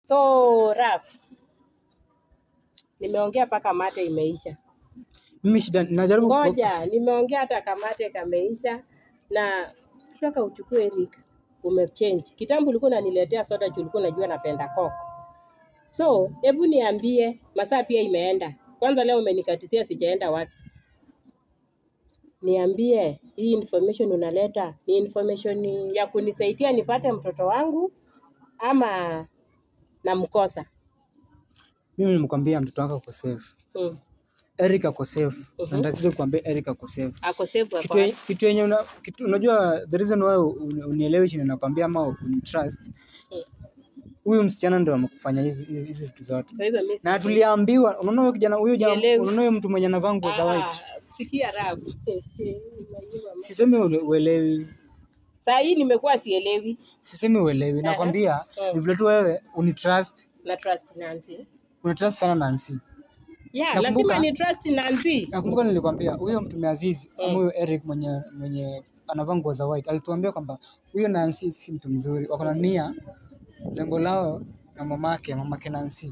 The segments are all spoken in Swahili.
So Raf, nimeongea mpaka mate imeisha. Mimi shida najaribu ku- Ngoja, nimeongea hata kamate kameisha, na kutoka uchukue Eric, umechange. Kitambo ulikuwa unaniletea soda juu ulikuwa unajua napenda coke. So hebu niambie, masaa pia imeenda. Kwanza leo umenikatisia sijaenda wax. Niambie, hii information unaleta ni information ya kunisaidia nipate mtoto wangu ama namkosa? mimi nimekwambia mtoto wako ako safe. Hmm. Eric ako safe. Mhm. Na ndazidi kukwambia Eric ako safe. Ako safe Kitu hapa. ye- kitu yenye una, kitu, unajua the reason why un- unielewi chini nakwambia ama unitrust. Huyu msichana ndio amekufanya hizi hizi- hizi vitu zote. Kwa hivyo mimi Na tuliambiwa unaona huyo kijana huyo jamaa Sielewi. unaona huyo mtu mwenye anavaa nguo za Ah, white. sikia rabu. Sisemi ule- uelewi. Saa hii nimekuwa sielewi Sisemi uelewi. Nakwambia ni vile tu wewe unitrust. na trust Nancy. Unatrust sana Nancy. Yeah, Nakumbuka- lazima ni trust Nancy. Nakumbuka nilikwambia huyo mtume Aziz ama huyo Eric mwenye mwenye anavaa nguo za white alituambia kwamba huyo Nancy si mtu mzuri, wako na nia, lengo lao na mamake mamake Nancy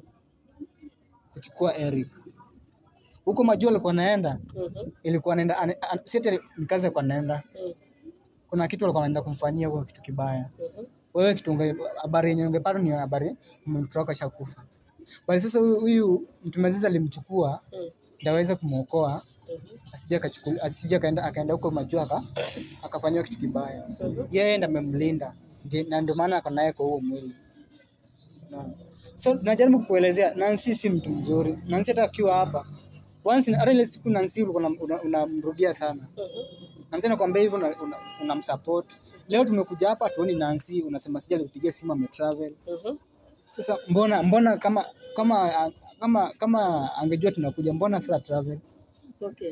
kuchukua Eric huko majua alikuwa naenda, Mhm, ilikuwa naenda ane- an- si ati ni kazi alikuwa naenda, mhm, kuna kitu alikuwa anaenda kumfanyia huko, kitu kibaya. mhm. Wewe kitu unge- habari yenye ungepata ni habari mtoto wako ashakufa, bali sasa huyu huyu mtume Aziz alimchukua Mm, ndio aweze kumwokoa mhm, asije akachukua asije akaenda akaenda huko majuu aka akafanyiwa kitu kibaya. mhm. Yeye ndiye amemlinda Ndi- na ndio maana ako naye kwa huo mwili. Unaona? So najaribu kukuelezea Nancy si mtu mzuri. Nancy hata akiwa hapa once hata ile siku Nancy ulikuwa unam- una- unamrudia sana. Nancy anakuambia hivyo unamsupport. Una, unamsupport. Leo tumekuja hapa tuoni Nancy unasema sija alikupigia simu ametravel. Mhm. Sasa mbona mbona kama kama kama kama angejua tunakuja mbona sasa travel? Okay.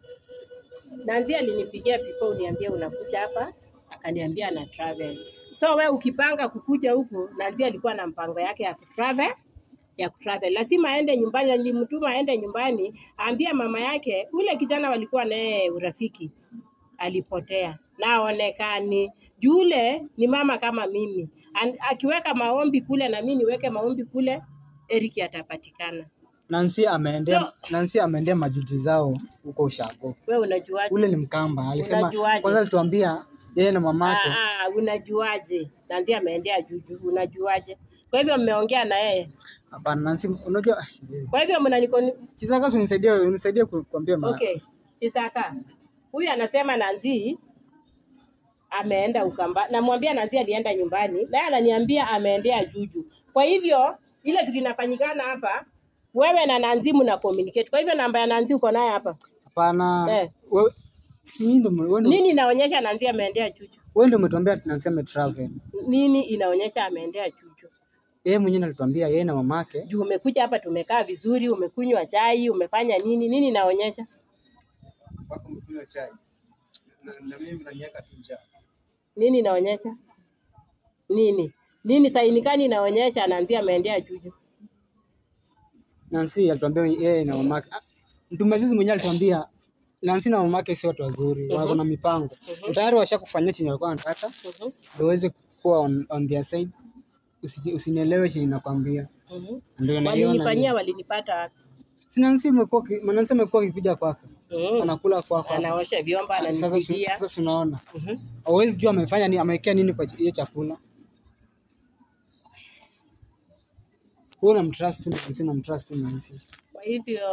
Nanzi alinipigia before uniambie unakuja hapa, akaniambia ana travel. So we ukipanga kukuja huku, Nanzi alikuwa na mpango yake ya kutravel ya kutravel. Lazima aende nyumbani, na nilimtuma aende nyumbani, aambie mama yake ule kijana walikuwa naye urafiki alipotea na aonekani. Jule ni mama kama mimi, An, akiweka maombi kule na mimi niweke maombi kule, Eric atapatikana. Nancy ameendea So- Nancy ameendea majuju zao huko Ushago. We unajuaje? Ule ni Mkamba. Alisema Unajuaje? kwanza alituambia yeye na mamake. Ah, ah, unajuaje? Nanzi ameendea juju, unajuaje? Kwa hivyo mmeongea na yeye, Hapana Nancy, unajua kwa hivyo mnanikoni Chisaka unisaidie unisaidie ku- kuambia ma. Okay, Chisaka huyu anasema Nanzi ameenda Ukamba, namwambia Nanzi alienda nyumbani, naye ananiambia ameendea Juju. Kwa hivyo ile kitu inafanyikana hapa, wewe na Nanzi mna communicate. Kwa hivyo namba ya Nanzi uko naye hapa, Hapana. Eh. Wewe si ndio wewe ndio nini inaonyesha Nanzi ameendea Juju? wewe ndio umetuambia Nancy ametravel. Nini inaonyesha ameendea Juju? Yeye mwenyewe alituambia yeye na mamake Juu umekuja hapa, tumekaa vizuri, umekunywa chai, umefanya nini? Nini inaonyesha? wako mkunywa chai. Na, na mimi mnaniweka tu njaa. Nini inaonyesha? Nini? Nini sainikani inaonyesha Nanzi ameendea Juju? Nancy alituambia yeye na mamake. Ah, Mtume Aziz mwenyewe alituambia Nancy na mamake si watu wazuri, wako na mipango. Tayari washakufanyia chenye walikuwa wanataka. Mhm, ndio uweze kuwa on, on their side Usi- usinielewe chenye nakwambia mhm. ndio naiona Walinifanyia, walinipata wapi? si Nancy imekuwa ki- Nancy amekuwa akikuja kwako Mhm. anakula kwako Anaosha vyombo, sasa su- ananipigia. sasa tunaona Mhm. hauwezi jua amefanya nini amewekea nini kwa ch- hiyo chakula wewe unamtrust tu Nancy unamtrust tu Nancy Kwa hivyo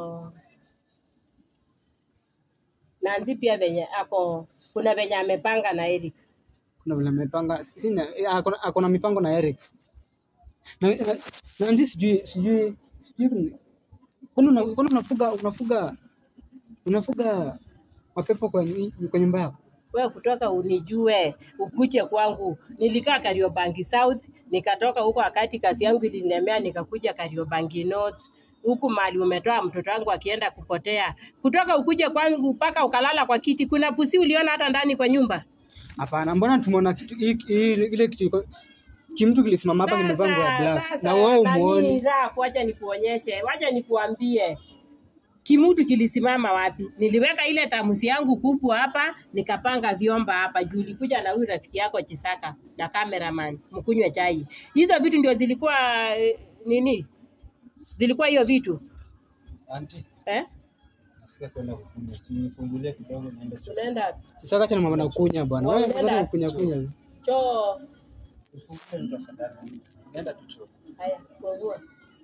Nanzi pia venye ako kuna venye amepanga na Eric. kuna vile amepanga si- sina eh, ako na- ako na mipango na Eric na na- na Nancy sijui sijui sijui kwani una- kwani unafuga unafuga unafuga mapepo kwa nyi- kwa nyumba yako Wewe kutoka unijue ukuje kwangu. Nilikaa Kariobangi South, nikatoka huko wakati kazi yangu ilinilemea, nikakuja Kariobangi North huku mali umetoa mtoto wangu akienda kupotea, kutoka ukuje kwangu mpaka ukalala kwa kiti. Kuna pusi uliona hata ndani kwa nyumba? Hapana, mbona tumeona kitu hii- hii- ile kitu iko kimtu kilisimama hapa kimevaa nguo ya black sasa, na wewe nani umuoni. Raf, wacha nikuonyeshe, wacha nikuambie. kimutu kilisimama wapi? Niliweka ile tamusi yangu kubwa hapa, nikapanga vyomba hapa juu. Ulikuja na huyu rafiki yako Chisaka na cameraman mkunywe chai. Hizo vitu ndio zilikuwa eh, nini? Zilikuwa hiyo vitu Auntie, eh? nasikia kwenda kukunywa. Si nifungulie kidogo niende choo. Tunaenda Sasa acha na mama na kunya bwana. Wewe Wanaenda sasa kunya kunya. choo. Nifungulie ndo tafadhali. Nenda tu choo. Haya, fungua.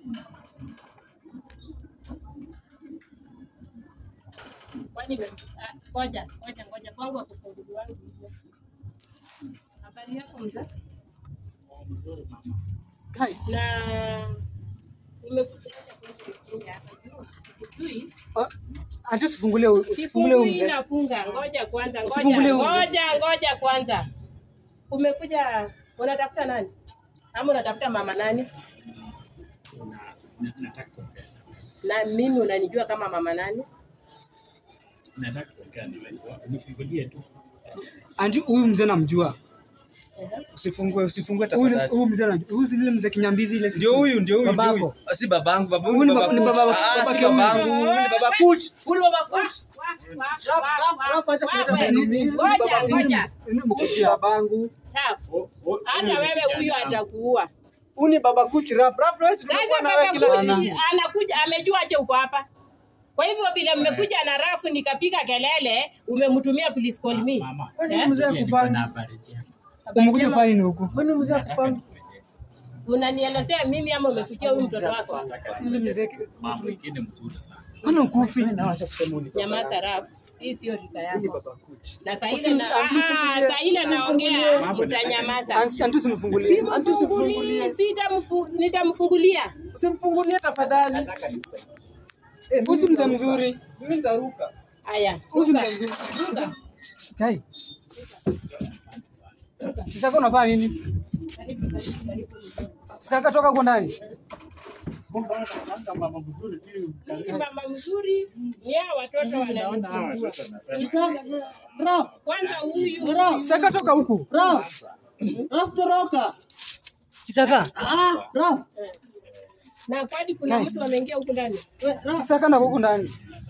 Kwani we- ah, ngoja ngoja ngoja kwangu akufunguzi wangu hivyo. Habari yako mzee? Hai. Na umekuja kuja hapa juu. Sikujui. Anti usifungulie usifungulie huyu Sifungui mzee. nafunga. Ngoja kwanza, ngoja. Usifungulie huyu mzee. Ngoja, ngoja kwanza. Umekuja unatafuta nani? Ama unatafuta mama nani? Na- nataka kuongea Na mimi unanijua kama mama nani? nataka kuongea na wewe. Nifungulie tu. Anti huyu mzee namjua. Usifungue, usifungue Huyu tafadhali. huyu mzee anajua. Huyu si yule mzee kinyambizi ile. Ndio huyu, ndio huyu, ndio Babako. huyu. Ah, Si babangu, babangu Huyu ni ni baba- baba ni Kut. baba- Ah, baba si Kiungu. babangu, huyu ni baba Kut. Huyu ni baba Kut. Ngoja, ngoja. Ni mkosi Babangu. Rafu. Oh, oh, Hata huyu wewe kijana huyu wangu. atakuua. Huyu ni baba Kut. Raf, Raf, Raf, tumekuwa Sasa na wewe baba kila Kusi siku. anakuja amejua ache uko hapa. Kwa hivyo vile mmekuja na rafu nikapiga kelele, umemtumia please call me. Mama, Kwani Eh? mzee niko akufanyi? na habari njema. Umekuja kufanya nini huku? Kwani mzee akufanyi? Unanielezea mimi ama umekuchia huyu mtoto wako? Si yule mzee. Mama mwingine mzuri sana. Kwani ukufi? Na wacha kusema huyu ni baba Nyamaza yako. rafu. Hii sio rika Huyu ni yako. baba Kut. Na saa ile na ah, saa ile naongea utanyamaza. Anti anti usimfungulie. Simfungulie, sitamfu- nitamfungulia. Usimfungulie tafadhali. Eh, Huyu si mzee mzuri. Mimi nitaruka. Haya. Huyu si mzee mzuri. Kai. Sasa unafanya nini? Sasa toka huko ndani. Mama mzuri tu. Huyu mama mzuri ni hao watoto wananisumbua. Kwanza huyu Sasa toka huku. Raf, Raf toroka. Kisaka. Ah, Raf, na kwani kuna mtu ameingia huku ndani? we, Raf. Kisaka na huku ndani.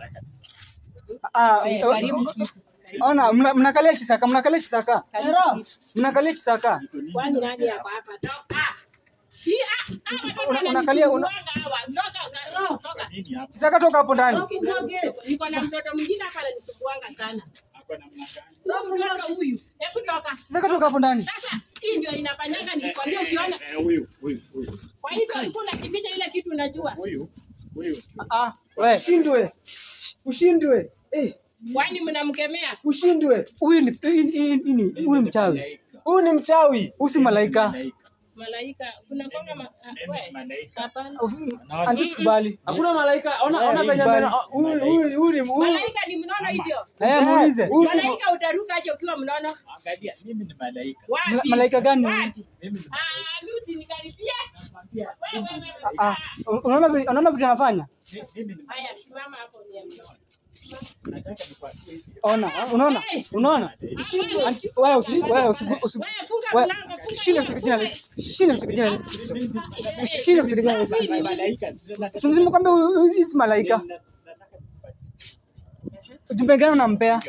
Ah, Eh, Karibu kiti. ona mna- mnakalia Kisaka, mnakalia Kisaka. Karibu Raf. kiti. Mnakalia Kisaka. Kwani nani yako hapa? Toka. Hii ah, ah, watoto Una- unakalia- una- wananisumbua hawa. Toka, toka, toka. Nini hapa? Kisaka toka hapo ndani. Niko na mtoto mwingine hapa ananisumbuanga sana. Hapa namna gani? Mtoto huyu. Hebu toka. Kisaka toka hapo ndani. Sasa hii ndio inafanyanga nilikwambia ukiona. Eh, huyu, huyu, huyu. Kwa hivyo ulikuwa unakificha ile kitu unajua. Huyu, huyu. Ah, wewe. Ushindwe. Ushindwe. Eh, Kwani mnamkemea? ushindwe. Huyu ni hii- hii- hii ni huyu ni mchawi. Malaika. Huyu ni mchawi. Huyu si malaika. Malaika. Malaika, kuna kwanga ma, ah, Neno we, malaika. hapana. Anti sikubali. Hakuna malaika. Ona ona Eh, venye bali. amena- huyu huyu huyu ni huyu. Malaika ni mnono hivyo. Eh, muulize. Huyu si Malaika utaruka aje ukiwa mnono? Angalia, mimi ni malaika. Wapi? Ma- malaika gani? Wapi? Mimi ni Ah, mimi usinikaribie. Wewe, wewe, wewe. Ah, unaona vi- unaona vitu anafanya? mimi ni Haya, simama hapo niambie. nataka nikwambie hivi. Ona, unaona? Unaona? Anti wewe usi wewe usi usi Wewe funga wewe mlango, funga shinda katika jina la Yesu. Shinda katika jina la Yesu Kristo. Shinda katika jina la Yesu Kristo. Malaika, nataka- Si mzima kwamba huyu huyu hizi malaika. nataka nikwambie. Ujumbe gani unampea?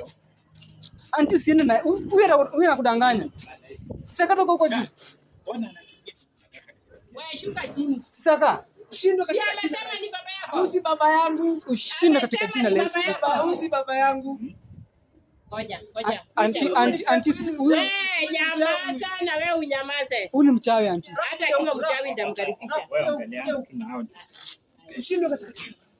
Anti siende na huyu huyu huyu anakudanganya. Saka toka huko juu. Ona anakimbia. Wewe shuka chini. Saka Ushindwe Si katika jina la amesema Yesu. ni baba Huyu yako. si baba yangu. ushinde katika jina la Yesu Kristo. Baba, Huyu si baba yangu. Ngoja, ngoja. Anti anti anti huyu Wewe nyamaza na wewe unyamaze. huyu ni mchawi anti. Hata akiwa mchawi nitamkaribisha. Wewe angalia mtu na hao. Ushindwe katika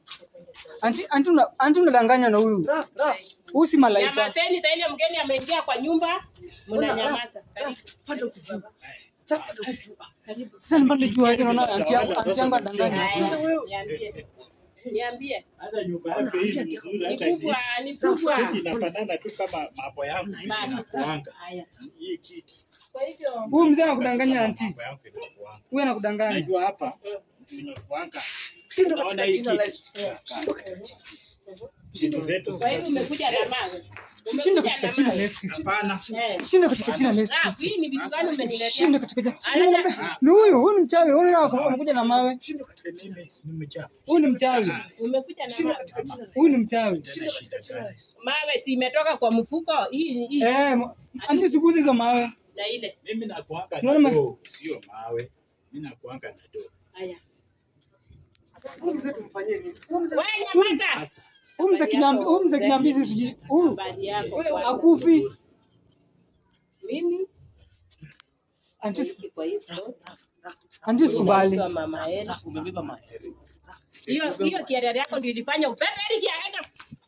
Anti anti una anti unadanganya na huyu. Raf, Raf. Huyu si malaika. Nyamazeni sasa ile mgeni ameingia kwa nyumba, mnanyamaza. Karibu. Panda huku juu. Sasa panda huku juu. Karibu. Sasa nipande juu yake naona anti yangu anti yangu anadanganya. Haya, Niambie. Niambie. Hata nyumba yake hii ni nzuri Ni hata hii. kubwa, ni kubwa. Kiti inafanana tu kama mambo yangu hivi Baba. inakuanga. Haya. Hii kiti Kwa hivyo Huyu mzee anakudanganya anti. mambo yangu inakuanga. Huyu anakudanganya. Najua hapa inakuanga. Ushindwe Naona katika hii jina la kiti. Yesu. Ushindwe katika jina la Yesu. vitu zetu. Kwa hivyo umekuja na mawe. Shinda Umekuja katika na jina la mawe. Yesu Kristo. Hapana. Eh. Shinda katika jina la Yesu Ah, Kristo. hii ni vitu gani umeniletea? Shinda katika jina. Anaenda- Ni huyu, huyu ni mchawi. Huyu ndio amekuja na mawe. Shinda katika jina la Yesu. Nimejaa. Huyu ni mchawi. Umekuja na mawe. Huyu ni mchawi. Nina shida gani? Mawe si imetoka kwa mfuko hii hii Eh, mo- anti siguzi hizo mawe. na ile. Mimi nakuanga Unaona na ma- doo, sio mawe. Mimi nakuanga na doo. Haya. Huyu mzee tumfanyie nini? Wewe nyamaza. Sasa Huyu mzee kinambi, huyu mzee kinambizi sijui. Huyu Habari yako. kwanza. akufi. Mimi Anti naishi kwa hii plot. anti sikubali. Naitwa Mama Ela. Umebeba maji. Hiyo hiyo kielele yako ndio ilifanya upepe ili kiaenda.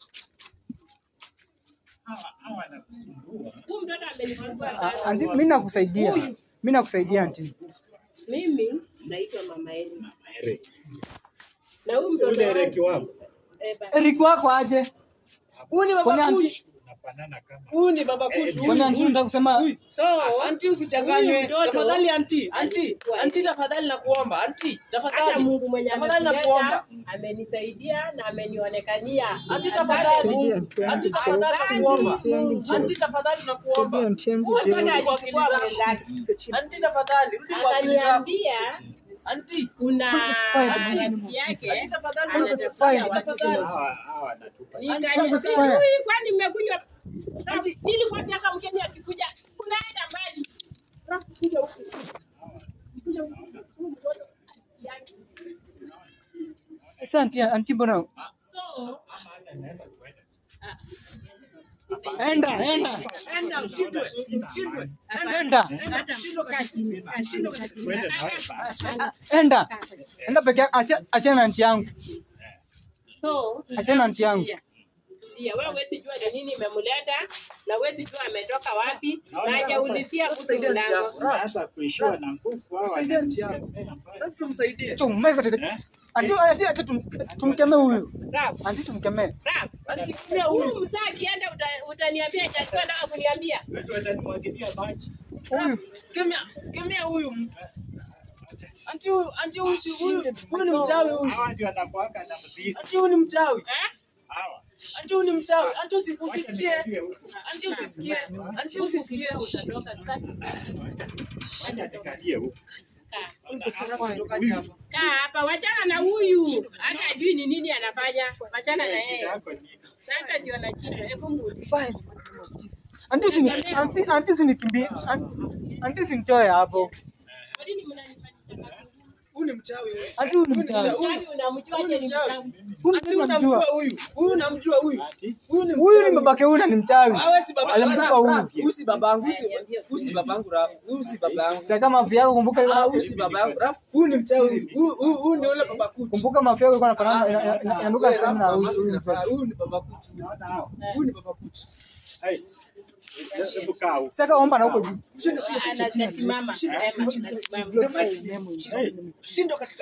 hawa hawa nakusumbua. Huyu mtoto amenisumbua Ah, sana. Anti mimi nakusaidia. Mimi nakusaidia anti. Mimi naitwa Mama Ela. Mama Ere. Na huyu mtoto Ule wangu Ereki wangu eh, basi. Eric wako aje? Huyu ni Kwani baba anti kuchi. unafanana kama Huyu ni baba kuchi. kwani anti unataka kusema So, Anti usichanganywe. Huyu mtoto Tafadhali anti, anti, alikuwa anti hivi. tafadhali nakuomba, anti, hata tafadhali. Mungu mwenye Tafadhali ametuleta nakuomba. amenisaidia na amenionekania. Anti Asante tafadhali. Mungu. Anti tafadhali nakuomba. Anti tafadhali nakuomba. Huyu mtoto alichukua mwenzake. Anti tafadhali rudi kwa akili zako. Akaniambia Anti, kuna Fine. rafiki anti yake tafadhali anatafuta Fine. watu tafadhali. hawa hawa wanatupa. Nikaja- Fine. sijui kwani mmekunywa nilikwambia kama mkeni akikuja unaenda mbali. Alafu kuja huku. Kuja huku. Huyu mtoto asikiangi. sasa anti anti mbona So, Ama hata naweza kwenda. ah, enda enda Enda ushindwe. Ushindwe. enda hata kazi- kazi- Twende na wewe basi. enda enda peke yako acha achana na anti yangu So, achana na anti yangu tulia. Tulia. Wewe huwezi jua ni nini imemleta na huwezi jua ametoka wapi na hajaulizia kuhusu mlango. Sasa kuishiwa na nguvu hawa Saidia anti yako. wanatembea mbali. Sasa msaidie. chumeka tete anti anti acha tum- tumkemee huyu Raf, anti tumkemee Raf. Anti kimya huyu. Huyu mzee akienda uta- utaniambia chakua nataka kuniambia. Wewe watanimwagilia maji. huyu Kemea, kemea huyu mtu. Anti huyu, anti huyu si huyu. Huyu ni mchawi huyu. Hawa ndio wanakuanga na mzizi. Anti huyu ni mchawi. Eh? Hawa. Anti huyu ni mchawi. Anti usi- Wacha usisikie. nikwambie huko. Anti usisikie. Anti usisikie. Utatoka sasa. Wacha nikalie huko. Kaa. Toka hapa. Kaa hapa, wachana na huyu. Hata ajui ni nini anafanya. Wachana na Shida yeye. yako ni Sasa ndio nachinda. Hebu mrudi. fine anti usini anti anti usinikimbie Anti- anti usinitoe hapo Kwa nini mnanifanyisha kazi? Huyu ni mchawi huyu. anti huyu ni mchawi Mchawi unamjua aje ni mchawi? huyu Anti ni unamjua mjua huyu. Huyu unamjua huyu. ati Huyu ni huyu ni mchawi. babake huyu na ni mchawi Awe si baba alimtupa Rap, huyu rap. Huyu si babangu. Huyu si- Huyu si babangu rap. Huyu si babangu. sasa kama mafia yako kumbuka Ah, huyu si babangu rap. Huyu ni mchawi. Huyu huyu huyu ndio yule baba kuchi. kumbuka mafia yako ilikuwa inafanana ina- ina- ina- inanuka Wewe, sana na Rap, huyu Rap, huyu Rap, mzee Huyu ni baba kuchi. Huyu ni baba kuchi. Hai. Hebu kaa huko. sasa omba na huko juu Anasimama. Sema, anasimama. Shindo katika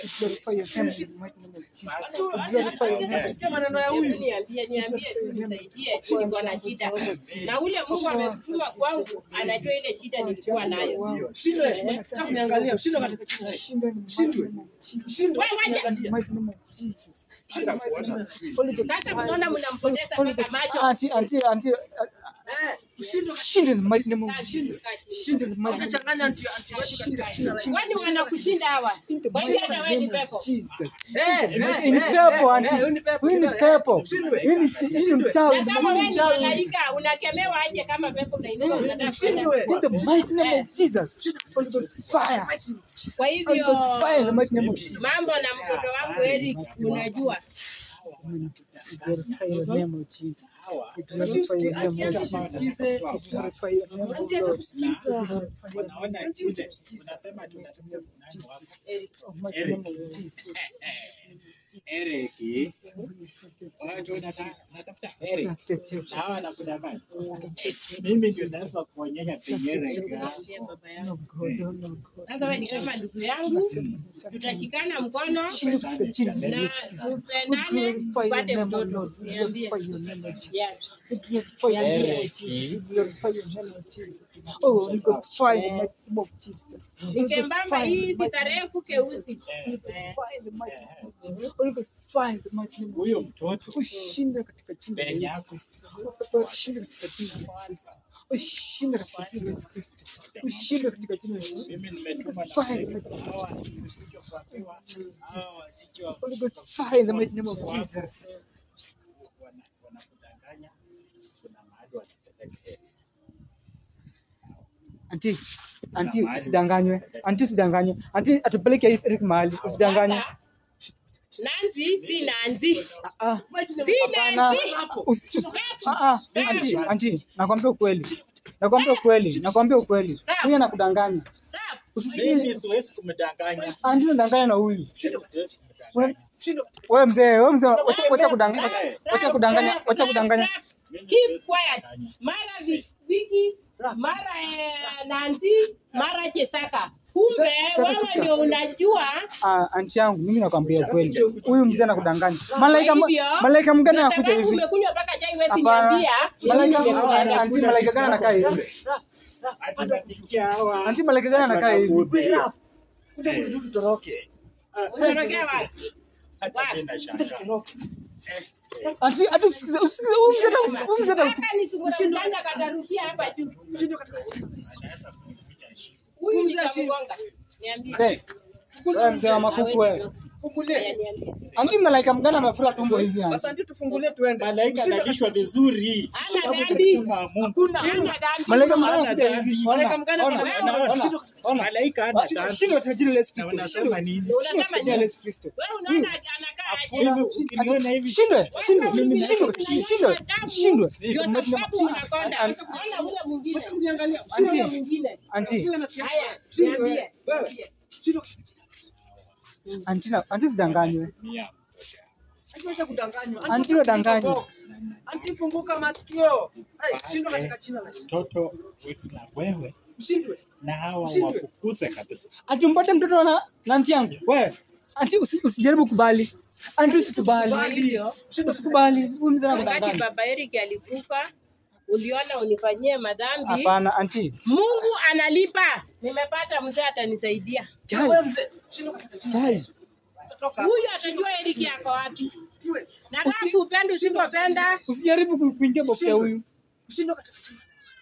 kusikia maneno ya huyu. Hebu niambie, niambie tu nisaidie, niko na shida. Na ule Mungu ametuma kwangu, anajua ile shida nilikuwa nayo. Shindo. Acha kuniangalia. Shindo katika Shindwe. Shindwe. Wewe wacha. Hata kuona sijui. Sasa mnaona mnampoteza mpaka macho. anti anti anti Eh, shindo shinde in the mighty name of Kaa chini, Jesus kaa chini. shinde in the mighty name of utachanganya anti anti wetu katika jina la Yesu. Kwani wanakushinda hawa? Kwani hata wewe ni pepo? Jesus Eh, eh, Hii ni eh, pepo eh, anti eh, huyu ni pepo. huyu ni Eh, pepo Shindwe. hii ni chi- hii ni mchawi Na kama wewe ni malaika, unakemewa aje kama pepo unainuka unataka kwenda? Shindwe. in the mighty name of Jesus Holy Ghost fire Kwa Holy hivyo Ghost fire in the mighty name of Jesus mambo na mtoto wangu Eric unajua. glorify your name of Jesus Hawa. We glorify your name Anti of Jesus tusikize. We glorify your name of Anti acha God kusikiza. Wanaona Anti kule. tusikize. Unasema tunatafuta nani wako? Eric. Oh, mighty name of Jesus Ereki. Watu wanata- wanatafuta Ereki. Asante Jesus. Na hawa wanakudanganya. Mimi ndio naweza kuonyesha penye Ereki. Mwambie baba yangu. No God, oh no God. Sasa wewe ni kama ndugu yangu, tutashikana mkono Chini kutoka chini. na tupendane tupate mtoto. Niambie. Yes. Nikembamba hivi karefu keusi. Eh, Jesus. Holy Ghost fire in the mighty name of Huyo Jesus. mtoto Ushinda katika jina la Penye Yesu yako. Kristo. Ushinda katika jina la Yesu Kristo. Ushinda katika jina la Yesu Kristo. Ushinda katika jina la Yesu. mimi nimetuma na Fire in the mighty name of Jesus. Jesus. Holy Ghost fire in the mighty name of Jesus. wana- wanakudanganya kuna mahali watakupeleka. Anti, anti usidanganywe. Anti usidanganywe. Anti atupeleke Eric mahali. Usidanganywe. Sasa, Nancy si Nancy. Ah, Si hapana. Nancy. Usi- usi- ah, ah, anti, anti, nakwambia ukweli. Nakwambia ukweli. Nakwambia ukweli. Huyu anakudanganya. Rap. Usisikie Mimi siwezi kumdanganya. anti unadanganya na huyu. Mimi siwezi Wewe- kumdanganya. Wewe mzee, wewe mzee, wacha wacha kudanganya. Wacha kudanganya, wacha kudanganya. Keep quiet. Mara Vi- Vicky, mara eh, Nancy, mara Chesaka. Kumbe Sa- Saka wewe shika. ndio unajua Ah, anti yangu mimi nakwambia kweli. Huyu mzee anakudanganya. Malaika Kwa hivyo, malaika mgani kwa anakuja sababu hivi? umekunywa mpaka chai wewe Hapana. niambia. Malaika mimi nimekuja anti malaika gani anakaa hivi? Hata napikia hawa. Anti malaika gani anakaa hivi? Kuja kututu tutoroke. Unatorokea wapi? Hata mimi nashangaa. Anti hata usikize usikize huyu mzee ata- huyu mzee ata- Mpaka nisungura katarusia hapa juu. Huyu nitamgonga. Niambie. Mzee. Wewe mzee wa makuku wewe. Haya, niambie. Anti malaika mgani amefura tumbo hivi anti? Sasa ndio tufungulie tuende. Malaika analishwa vizuri. Hana dhambi. Kama Mungu. Hana dhambi. Malaika mgani Hana anakuja dhambi. hivi? Malaika Ona, mgani ona, anakuja? ona, ona, ona. Malaika hana Shindwa- dhambi. shindwa tajiri la Yesu Na Kristo. wanasema nini? Shindwa Unasema tajiri la nini? Yesu Kristo. Wewe unaona anakaa aje? Hivi ukiniona hivi Shindwe, shindwe, Mimi shindwe, naishi shindwe, damu. shindwe. Ndio sababu unakonda. Anti- Ona ule mwingine. Anti, Ule mwingine. anti, Haya, niambie. niambie. anti na- anti usidanganywe. mia. Acha kudanganywa. Anti unadanganywa. box. Anti funguka masikio. Hey, shindwa katika jina la Yesu. Mtoto wetu na wewe Ushindwe. na hawa Ushindwe. wafukuze kabisa. Ati umpate mtoto na na anti yangu. Wewe, anti usi- usijaribu kubali. Anti usikubali. Hivyo, Usikubali. Huyu mzee wakati anakudanganya. baba Eric alikufa, uliona unifanyie madhambi. Hapana, anti. Mungu analipa. Nimepata mzee atanisaidia. Kai, Wewe mzee, shindwa katika jina la kai. Yesu. Utatoka. Huyu atajua Eric yako wapi. Iwe. Na kama upende usipopenda, Usijaribu ku- kuingia box ya huyu. Ushindwa katika jina la Yesu.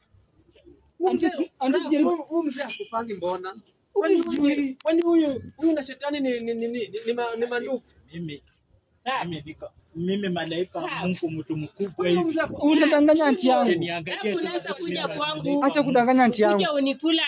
Huyu Anti mzee- usi- anti usijaribu. huyu- huyu mzee hakufangi mbona? Huyu Kwani huyu- sijui. kwani huyu huyu na shetani ni ni ni ni ni ma- ni mandugu? Mimi Rap. mimi niko mimi malaika wa Rap. Mungu mtu mkubwa Huyu hivi. mzee Unadanganya anti yangu. Ukiniangalia Alafu tu unaweza kuja unasema kwangu Acha kudanganya anti yangu. kuja unikula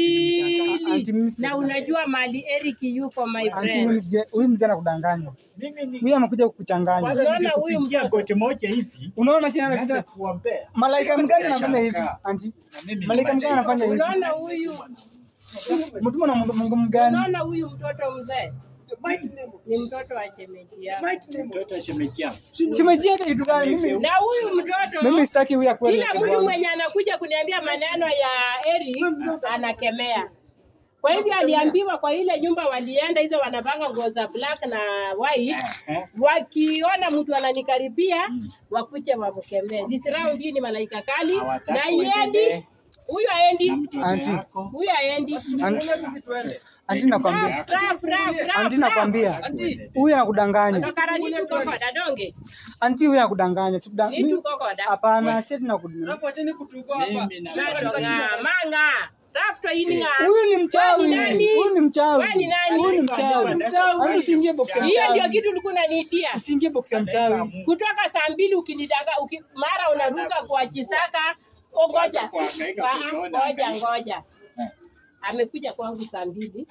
akili Anti mimi si- na unajua mali Eric yuko my Anti friend. mimi sija- huyu mzee anakudanganya. Mimi ni Huyu amekuja kukuchanganya. kwanza Unaona huyu nikikupigia goti moja hivi Unaona chini naanza anakuja kuombea. malaika mgani anafanya hivi? Nashangaa. Anti, Na mimi ni malaika mgani malaika. anafanya hivi? Unaona huyu, Mtuma na Mungu Mungu mgani? unaona huyu mtoto mzee The mighty name of ni Jesus. mtoto wa shemeji yako. Mighty name of Mtoto wa shemeji yangu. Shemeji yake kitu gani? Mimi Na huyu mtoto mimi sitaki huyu akweli. kila mtu mwenye anakuja kuniambia maneno ya Eric anakemea. Kwa hivyo aliambiwa kwa ile nyumba walienda hizo wanapanga nguo za black na white, Eh, wakiona mtu ananikaribia wakuje wamkemee. This round hii ni malaika kali Hawataki na iendi, uendelee. huyu aendi, na mtoto Auntie. yako. huyu aendi. Anti, sisi tuende. anti nakwambia. Raf, raf, raf, Anti raf. nakwambia. Anti, Huyu anakudanganya. Tokara ni tu kokoda donge. Anti huyu anakudanganya. Sikuda- Ni tu kokoda. Hapana, si tunakudanganya. alafu acheni kutugoa hapa. Mimi na- Shindwa katika jina la Nadonga Yesu. manga. Raf to ininga. Huyu ni mchawi. Wewe ni nani? Huyu ni mchawi. Wewe ni nani? Huyu ni mchawi. Anti usiingie box ya Hiyo ndio mchawi. kitu ulikuwa unaniitia. Usiingie box ya mchawi. kutoka saa mbili ukinidanga uki, mara unaruka kwa Chisaka. O, ngoja Kuhangaika Ah, kuiona. ngoja ngoja, amekuja kwangu saa mbili,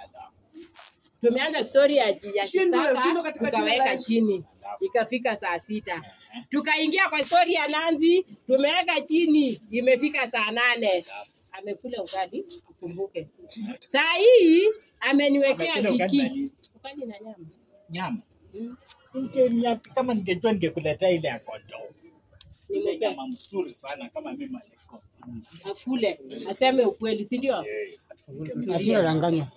tumeanza stori ya, ya Shindwe, Chisaka shindwe katika jina la tukaweka Yesu. chini, ikafika saa sita tukaingia kwa stori ya Nanzi, tumeweka chini, imefika saa nane amekula ugali, ukumbuke. Saa hii ameniwekea Amekula ugali na viki nini? ugali na nyama Nyama. Mm. Ungenia- Kama ningejua ningekuletea ile ya kondoo. Ile Nimepea. nyama mzuri sana kama mimi alikuwa. akule, aseme ukweli, si ndio? Anti anadanganya.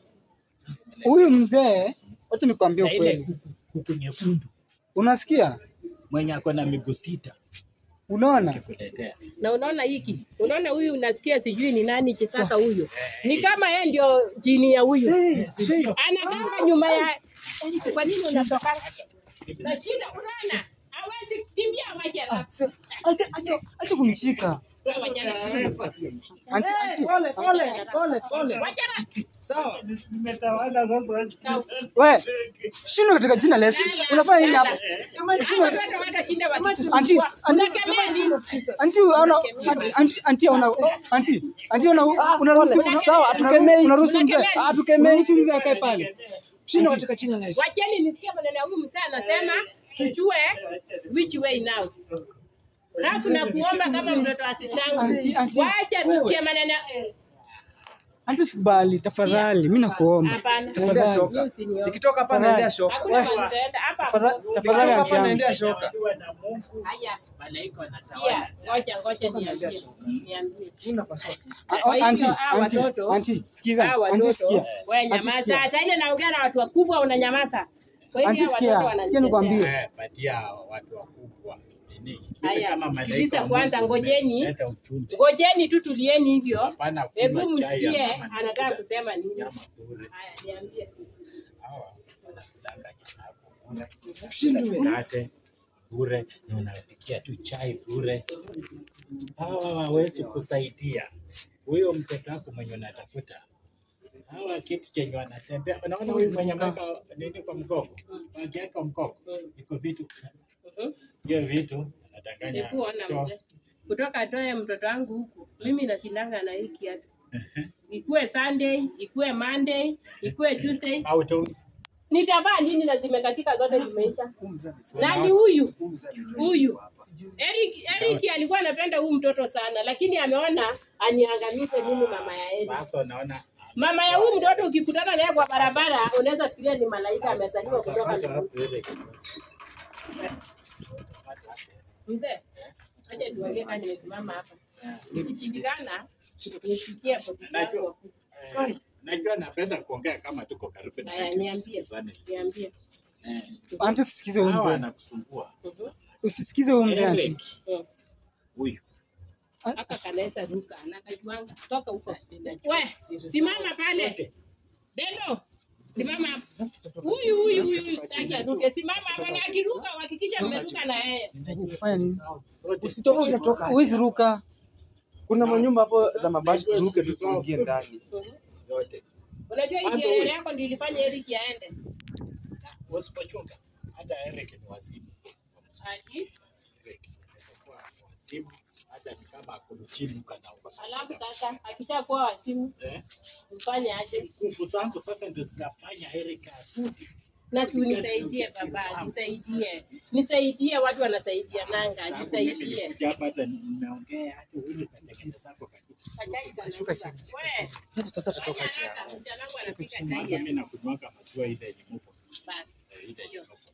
Huyu mzee, wacha nikwambie Na ile ukweli. kuku kuku nyekundu Unasikia? mwenye ako na miguu sita Unaona? kuletea. na unaona hiki, unaona huyu, unasikia sijui ni nani Chisaka huyo, ni kama yeye ndio jini ya huyu, Si ndio? anakanga nyuma ya Kwa nini unatoka? Na shida unaona? Hawezi kimbia waje Ah, sir, acha acha acha kunishika. Anti anti. Pole, pole, pole, pole. Sawa. Nimetawala sasa. We, shindwa katika jina la Yesu. Unafanya nini hapa? Anti, anti, anti unaona anti anti anti una anti anti una unaruhusu Sawa, hatukemei. unaruhusu mzee. Hatukemei. Unaruhusu mzee akae pale. Shindwa katika jina la Yesu. Wacheni nisikie maneno ya huyu mzee anasema tujue which way now. Alafu na kuomba kama mtoto wa sistangu. Anti, anti. Wacha nisikie maneno Anti usikubali tafadhali, mimi nakuomba. hapana. Tafadhali. Mimi usiniombe. Nikitoka hapa naendea shoka. Hakuna mahali utaenda hapa. Tafadhali tafadhali Nikitoka anti hapa yangu. naendea shoka. Ukiwa na Mungu, Haya. malaika wanatawala. Sikia, ngoja ngoja niambie. Niambie. Una paswa. Ah, Kwa hivyo, Anti, hawa anti, watoto- anti, sikiza. Hawa Anti watoto, sikia. wewe Anti, nyamaza. sikia. Sasa ile naongea na watu wakubwa unanyamaza. Kwa hivyo Anti, hawa sikia. watoto Sikia wananichezea. nikwambie. Eh, patia watu wakubwa nini? Ili Haya, kama malaika sikiliza wa kwanza, Mungu ngojeni. umeleta ujumbe. Ngojeni tu tulieni hivyo. Hapana kunywa Hebu chai ya msikie mama anataka nakula kusema nini. nyama bure. Haya, niambie. Hawa wanakudanga nyama bure. Mkate bure na unapikia tu chai bure. Hawa hawawezi kusaidia huyo mtoto wako mwenye unatafuta. Hawa kitu chenye wanatembea, unaona huyu mwenye ameweka nini kwa mgongo, wakiweka mgongo, iko vitu Mhm. hiyo vitu anadanganya Nikuona toa. mzee. Kutoka toe mtoto wangu huku. Mimi nashindanga na hii kiatu. Ikuwe Sunday, ikuwe Monday, ikuwe Tuesday. au tu Nitavaa nini na zimekatika zote zimeisha? Nani huyu? Huyu. Eric, Eric alikuwa anapenda huyu mtoto sana lakini ameona aniangamize mimi mama ya Eric. sasa unaona Mama ya huyu mtoto ukikutana naye kwa barabara unaweza fikiria ni malaika amezaliwa kutoka Utapata mbinguni. wapi ile kisasa? Mzee, acha tuongee kama nimesimama hapa. Nikishindikana, nishikie hapo Najua, eh, najua napenda kuongea kama tuko karibu na Haya, kitu, niambie. tusikizane. Niambie. Eh, Anti usisikize huyu hawa mzee. wanakusumbua Mhm. Usisikize huyu mzee anti. Eric, Mhm. huyu Haka kanaweza ruka na kajuanga toka huko. We, simama pale. Deno. Simama hapa. Huyu huyu huyu sitaki aruke. Simama hapa na akiruka uhakikisha mmeruka na yeye. Fanya nini? Sote Usitoke utatoka. Huwezi ruka. Kuna manyumba hapo za mabati turuke tu tuingie ndani. Mhm. yote. Unajua hii Kwanza kielele huyu. yako ndio ilifanya Eric aende. Usipochunga, hata Eric ni wazimu. Ati, Eric atakuwa wazimu, hata ni kama akuluchinuka na uka- alafu sasa akishakuwa wasimu Eh, mfanye aje? nguvu zangu sasa ndio zinafanya Eric atuke. Na tu nisaidie baba, nisaidie. Nisaidie watu wanasaidia nanga, nisaidie. Nimekuja hapa hata nimeongea hata huyu katengeneza hapo katika. Shuka chini. Wewe, Hapo sasa tutatoka wacha chini. haraka, msichana wangu anapika Hata chai. mimi nakunywanga maziwa ile yenye muko. Basi. Eh, ile yenye muko.